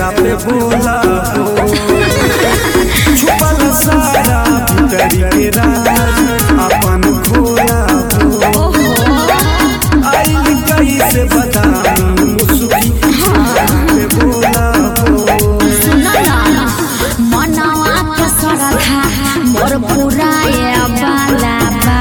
चेहरा पे बोला हो छुपल सारा भीतरी के राज अपन खोला हो आइल कैसे बताऊं मुस्की चेहरा पे बोला हो मनवा के सरधा मोर पुराए बाला बा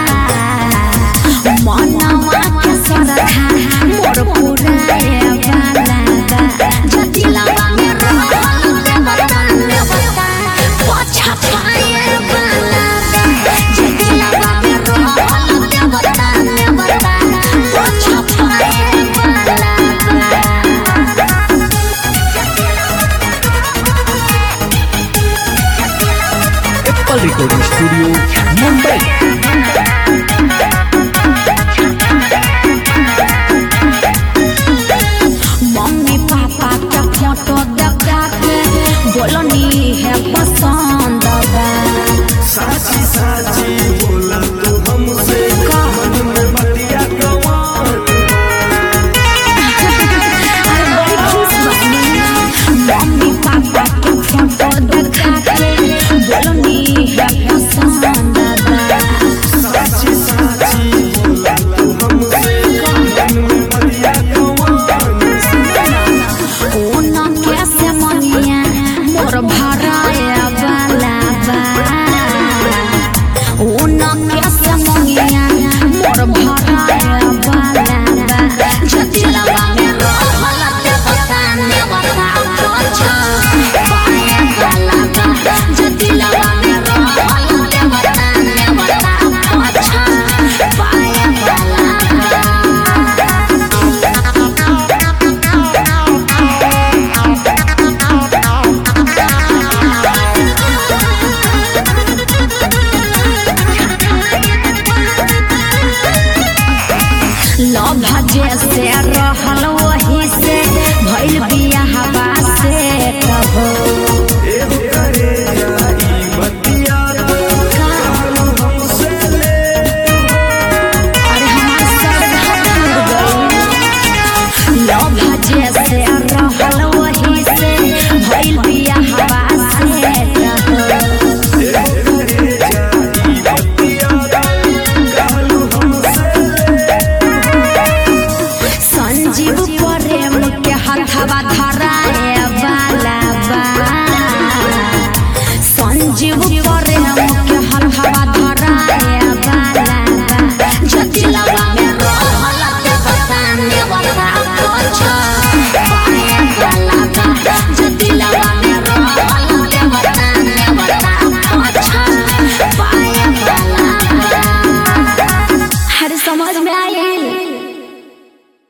मनवा के सरधा मोर पुराए बाला बा जतिलवा में रहल देवता ने बता पछा पाए बाला बा जतिलवा में रहल देवता ने बता पछा पाए बाला बा Apple recording studio Mumbai mummy papa के फोटो देखा के बोलनी है पसंद बा साची साची बोला तू हमसे मन में बतिया गवान अरे बड़ी खुश बनी मम्मी पापा के फोटो देखा के बोलनी है पसंद बा साची साची बोला तू हमसे मन में बतिया गवान ओना कैसे मनिया मोर भराए वाला बा ओना कैसे मनिया मोर भराए वाला बा जतिलवा में रहल देवता ने बता पछा पाए वाला बा जतिलवा में रहल देवता ने बता पछा पाए वाला बा लव जैसे रहल वही से भइल बिया